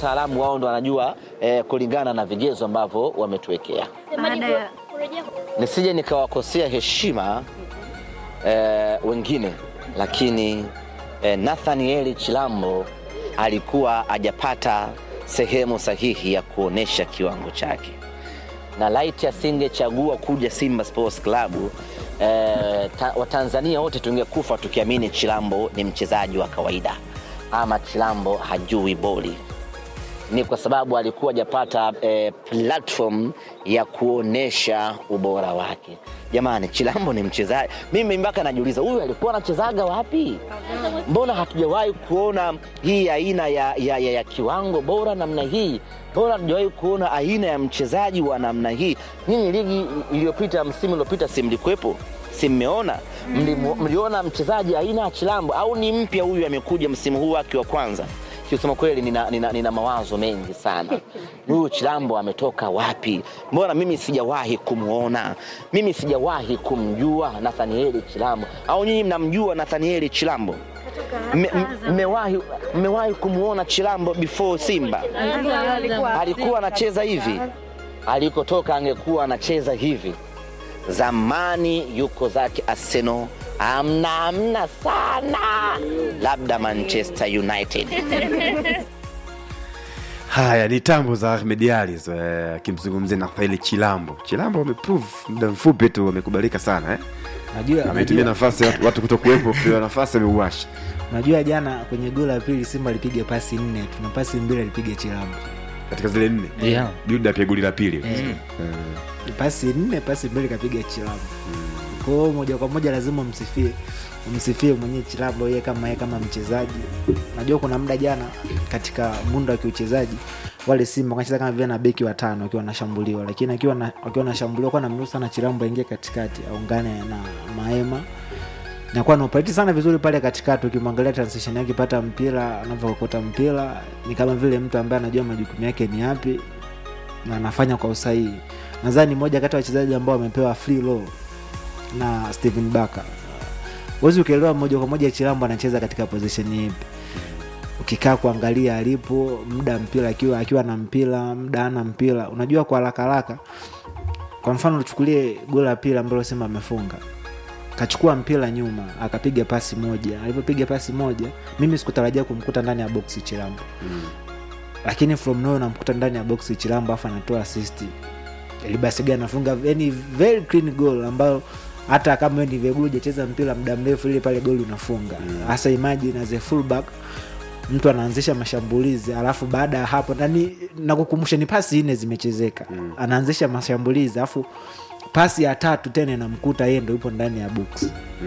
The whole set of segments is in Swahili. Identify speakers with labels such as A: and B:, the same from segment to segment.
A: wataalamu wao ndo wanajua eh, kulingana na vigezo ambavyo wametuwekea.
B: Baada ya
A: Nisije nikawakosea heshima eh, wengine, lakini eh, Nathanieli Chilambo alikuwa hajapata sehemu sahihi ya kuonesha kiwango chake, na laiti asingechagua kuja Simba Sports Club eh, ta, Watanzania wote tungekufa tukiamini Chilambo ni mchezaji wa kawaida ama Chilambo hajui boli ni kwa sababu alikuwa hajapata eh, platform ya kuonesha ubora wake. Jamani, Chilambo ni mchezaji, mimi mpaka najiuliza huyu alikuwa anachezaga wapi? Mbona hatujawahi kuona hii aina ya, ya, ya, ya kiwango bora namna hii? Mbona hatujawahi kuona aina ya mchezaji wa namna hii? Nyinyi ligi iliyopita, msimu uliopita, si mlikuwepo? Si mmeona? Mlimu- Mliona mchezaji aina ya Chilambo au ni mpya huyu amekuja msimu huu wake wa kwanza? Kusema kweli nina, nina, nina mawazo mengi sana. Huyu Chilambo ametoka wapi? Mbona mimi sijawahi kumwona? Mimi sijawahi kumjua Nathanieli Chilambo, au nyinyi mnamjua Nathanieli Chilambo? Mme- mme- Mmewahi mmewahi kumwona Chilambo before Simba? Alikuwa anacheza hivi, alikotoka angekuwa anacheza hivi. Zamani yuko zake Arsenal, amna amna sana, labda Manchester United.
C: Haya ni tambo za Ahmed Ali hizo, eh, akimzungumzia Nathaniel Chilambo. Chilambo ameprove muda mfupi tu amekubalika sana eh?
D: Najua,
C: Ametumia
D: najua,
C: nafasi watu, watu kutokuwepo, pewa nafasi ameuasha.
D: najua jana kwenye goli la pili Simba alipiga pasi nne, tuna pasi mbili alipiga Chilambo.
C: katika zile nne
D: Yeah.
C: build up ya goli la pili
D: Eh. Pasi nne, pasi mbili kapiga Chilambo. Kwa hiyo moja kwa moja lazima umsifie umsifie mwenyewe Chilambo yeye kama yeye kama mchezaji. Najua kuna muda jana katika mundo wa kiuchezaji wale Simba wanacheza kama vile na beki watano wakiwa wanashambuliwa, lakini akiwa na wakiwa wanashambuliwa kwa namruhusu sana Chilambo aingie katikati aungane na Maema nakuwa naoperate sana vizuri pale katikati. Ukimwangalia transition yake, pata mpira, anavyokota mpira ni kama vile mtu ambaye anajua majukumu yake ni yapi na anafanya kwa usahihi. Nadhani moja kati ya wachezaji ambao wamepewa free roll na Steven Baka. Huwezi ukaelewa moja kwa moja Chilambo anacheza katika position ipi. Ukikaa kuangalia alipo muda mpira akiwa akiwa na mpira muda ana mpira, unajua kwa haraka haraka. Kwa mfano tuchukulie goli la pili ambalo Simba amefunga kachukua mpira nyuma akapiga pasi moja. Alipopiga pasi moja, mimi sikutarajia kumkuta ndani ya boksi Chilambo lakini from nowhere namkuta ndani ya box Chilambo afu anatoa assist. Elibasega anafunga yani very clean goal ambayo hata kama wewe ni Vegulu hujacheza mpira muda mrefu ile pale goli unafunga. Hasa imagine as a fullback mtu anaanzisha mashambulizi alafu baada ya hapo nani nakukumbusha ni pasi nne zimechezeka. Anaanzisha mashambulizi alafu pasi ya tatu tena inamkuta yeye ndo yupo ndani ya box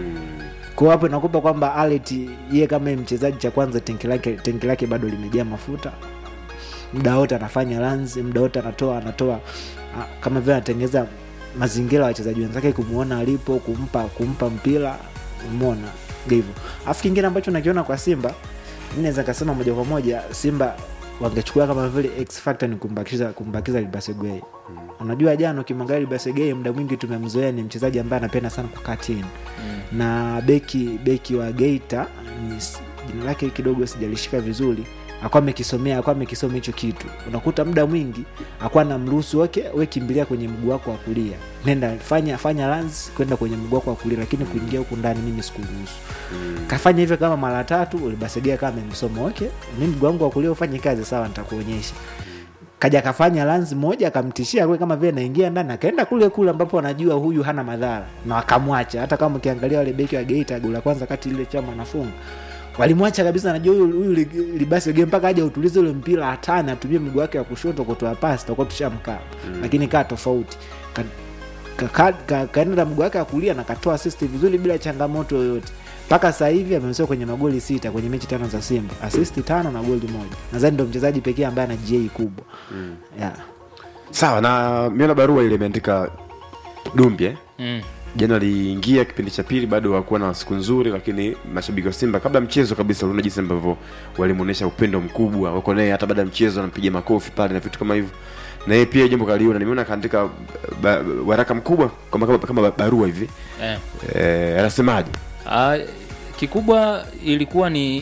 D: kwa hapo inakupa kwamba Alet yeye kama yeye mchezaji cha kwanza tenki lake tenki lake bado limejaa mafuta muda wote anafanya runs muda wote anatoa anatoa ah, kama vile anatengeneza mazingira ya wachezaji wenzake kumuona alipo kumpa kumpa mpira umeona hivyo alafu kingine ambacho nakiona kwa simba mi naweza kasema moja kwa moja simba wangechukua kama vile x factor ni kumbakiza kumbakiza libasegei unajua jana ukimwangalia libasegei muda mwingi tumemzoea ni mchezaji ambaye anapenda sana kukaa chini na beki beki wa geita ni s- jina lake kidogo sijalishika vizuri akuwa amekisomea akuwa amekisoma hicho kitu unakuta muda mwingi akuwa na mruhusu wake we kimbilia kwenye mguu wako wa kulia nenda fanya fanya runs kwenda kwenye mguu wako wa kulia lakini kuingia huku ndani mimi sikuruhusu kafanya hivyo kama mara tatu ulibasegea kama amemsoma okay mi mguu wangu wa kulia ufanye kazi sawa nitakuonyesha kaja akafanya lanzi moja akamtishia kule kama vile naingia ndani akaenda kule kule ambapo anajua huyu hana madhara na wakamwacha hata kama ukiangalia wale beki wa geita goli la kwanza kati ile chama anafunga walimwacha kabisa anajua huyu huyu li- libasi game mpaka aje utulize ule mpira hatani atumie mguu wake wa kushoto kutoa pasi tutakuwa tushamkaa lakini kaa tofauti Ka- ka- ka- ka- kaenda na mguu wake wa kulia na katoa assist vizuri bila changamoto yoyote mpaka sasa hivi amemsia kwenye magoli sita kwenye mechi tano za simba asisti tano na goli moja nadhani ndo mchezaji pekee ambaye ana ga kubwa yeah.
C: sawa na miona barua ile imeandika dumbi eh?
E: Mm.
C: jana aliingia kipindi cha pili bado hakuwa na siku nzuri lakini mashabiki wa simba kabla ya mchezo kabisa uliona jinsi ambavyo walimwonyesha upendo mkubwa wako naye hata baada ya mchezo anampiga makofi pale na vitu kama hivyo na yeye pia jambo kaliona nimeona akaandika ba- waraka mkubwa kama, kama, kama barua hivi
E: Eh.
C: eh, anasemaje
E: Ah, kikubwa ilikuwa ni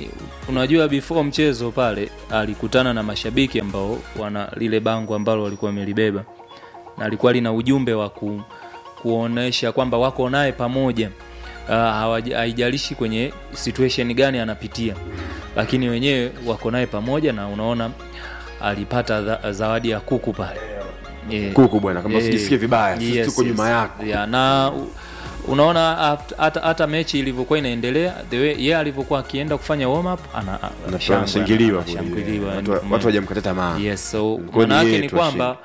B: unajua before mchezo pale alikutana na mashabiki ambao wana lile bango ambalo walikuwa wamelibeba na alikuwa lina ujumbe wa ku, kuonesha kwamba wako naye pamoja uh, hawaja- haijalishi kwenye situation gani anapitia lakini wenyewe wako naye pamoja na unaona alipata dha, zawadi ya kuku pale Eh,
C: kuku bwana kama
B: eh,
C: usijisikie vibaya sisi
B: yes,
C: tuko
B: yes.
C: nyuma yako
B: yeah, na u- unaona aft- hata hata mechi ilivyokuwa inaendelea the way yeye alivyokuwa akienda kufanya warm up ana
C: Na
B: shangwe,
C: anashangiliwa kule.
B: anashangiliwa,
C: Watu-
B: mm.
C: watu hawajamkata tamaa
B: yes so
C: Kwani
B: maana yake
C: yeye
B: ni
C: tu
B: kwamba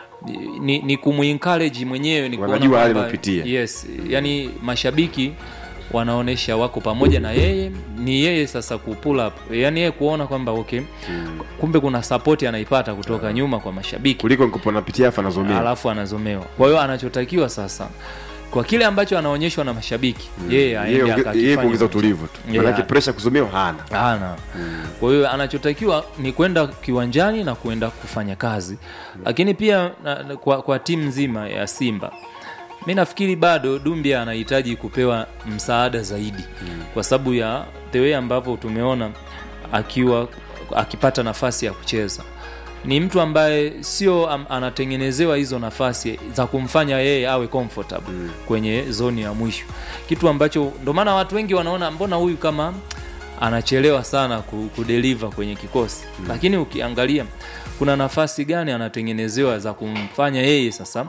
B: ni, ni kumuencourage mwenyewe ni kuona
C: Wanajua hali
B: kwamba-
C: anayopitia.
B: yes yani mashabiki wanaonesha wako pamoja na yeye ni yeye sasa ku pull up yani yeye kuona kwamba okay kumbe kuna support anaipata kutoka nyuma kwa mashabiki
C: kuliko nikopo napitia afa nazomea
B: alafu anazomewa kwa hiyo anachotakiwa sasa kwa kile ambacho anaonyeshwa na mashabiki yeye aende
C: yeye
B: akakifanye
C: kuongeza
B: kwenye-
C: utulivu tu
B: Yeah.
C: manake presha kuzomewa hana
B: hana kwa hiyo anachotakiwa ni kwenda kiwanjani na kuenda kufanya kazi lakini pia na, na, kwa, kwa timu nzima ya simba mi nafikiri bado dumbia anahitaji kupewa msaada zaidi kwa sababu ya the way ambavyo tumeona akiwa akipata nafasi ya kucheza ni mtu ambaye sio am, anatengenezewa hizo nafasi za kumfanya yeye awe comfortable mm. kwenye zoni ya mwisho kitu ambacho ndo maana watu wengi wanaona mbona huyu kama anachelewa sana ku- kudeliver kwenye kikosi mm. lakini ukiangalia kuna nafasi gani anatengenezewa za kumfanya yeye sasa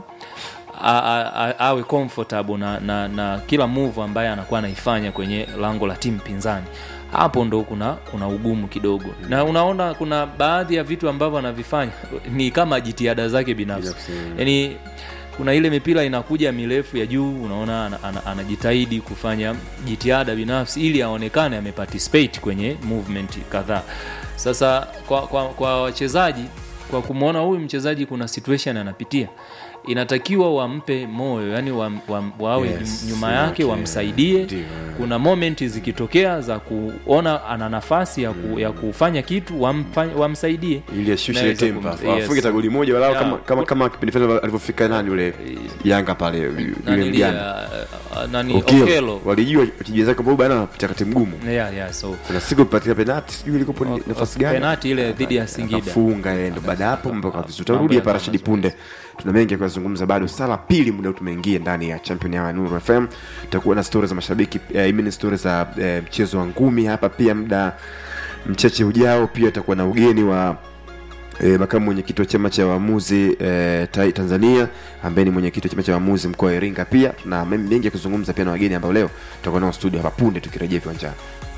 B: a, a, a, awe comfortable na, na, na kila move ambaye anakuwa anaifanya kwenye lango la timu pinzani hapo ndo kuna kuna ugumu kidogo na unaona kuna baadhi ya vitu ambavyo anavifanya ni kama jitihada zake binafsi
C: Binafsi, mm.
B: yani kuna ile mipira inakuja mirefu ya juu unaona ana- ana- anajitahidi kufanya jitihada binafsi ili aonekane ameparticipate kwenye movement kadhaa sasa kwa, kwa, kwa wachezaji kwa kumwona huyu mchezaji kuna situation anapitia inatakiwa wampe moyo yani wa, wa, wawe
C: Yes,
B: nyuma yake
C: okay.
B: wamsaidie
C: Ndio.
B: kuna moment zikitokea za kuona ana nafasi ya, ku, ya kufanya kitu wamfa- wamsaidie
C: ili ashushe ile
B: Naweza
C: tempa
B: kum- yes.
C: afunge tagoli moja walau
B: Yeah.
C: kama kama kama kipindi fulani alivyofika nani yule Yanga pale yule
B: Nanili,
C: mjana
B: uh, nani
C: Okello.
B: okelo
C: walijua wachezaji zake kwamba bana anapitia wakati mgumu
B: yeah, yeah, so
C: kuna siku patia penalti sijui ilikopo ni
B: O-
C: nafasi
B: o-
C: gani
B: penalti ile dhidi ya Singida.
C: akafunga yeye ndo baada ya hapo mambo kwa vizuri
B: mambo
C: tutarudi hapa
B: yakawa
C: Rashidi
B: mazuri.
C: punde tuna mengi ya kuyazungumza bado sala pili muda huu tumeingia ndani ya champion ya Nuru FM tutakuwa na stories za mashabiki eh, I mean stories za eh, mchezo wa ngumi hapa pia muda mchache ujao pia tutakuwa na ugeni wa E, makamu mwenyekiti wa chama cha waamuzi e, Tanzania ambaye ni mwenyekiti wa chama cha waamuzi mkoa wa Iringa. Pia tuna mengi ya kuzungumza pia na wageni ambao leo tutakuwa nao studio hapa punde tukirejea viwanjani.